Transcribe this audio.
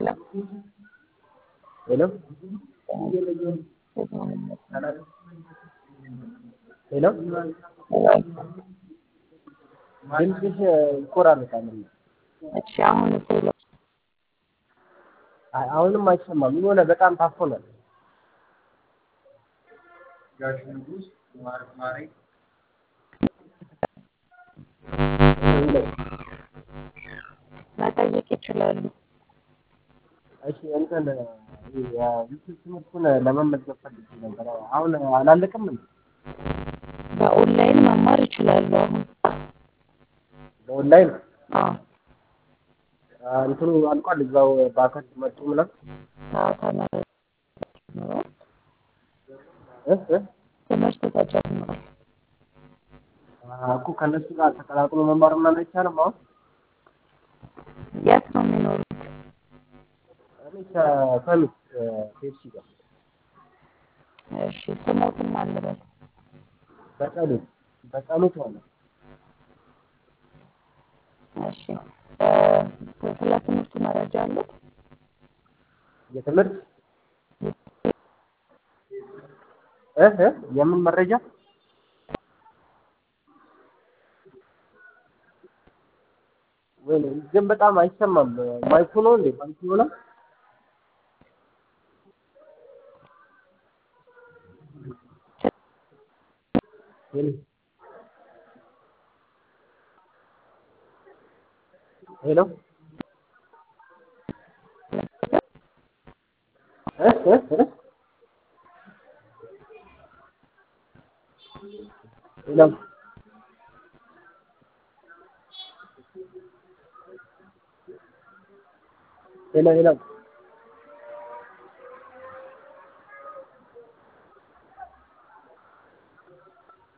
ሄሎ ሄሎ ድምፅሽ ይቆራረጣል። እሺ አሁን ሄሎ አይ አሁንም አይሰማም። የሆነ በጣም ታፍኗል። መጠየቅ ይችላሉ። እሺ እንትን የዩቲዩብ ትምህርቱን ለመመዝገብ ፈልጌ ነበር። አሁን አላለቅም እንዴ? በኦንላይን መማር ይችላሉ። አሁን በኦንላይን አዎ እንትኑ አልቋል። እዛው በአካል መጡ ምናምን አዎ ተመረ- ተጀምሯል። እ እ ትምህርት ተጀምሯል። እኮ ከእነሱ ጋር ተቀላቅሎ መማር ምናምን አይቻልም። አሁን የት ነው የሚኖሩት? እኔ ከሰሚት ፔፕሲ ጋር እሺ ስሞትም አልበል በጸሎት በጸሎት ማለት እሺ እ ስለ ትምህርቱ መረጃ አሉት? የትምህርት እ እ የምን መረጃ ወይ ግን በጣም አይሰማም። ማይኩ ነው እንዴ? ማይኩ ነው ሄሎ ሄሎ እ እ እ ሄሎ ሄሎ ሄሎ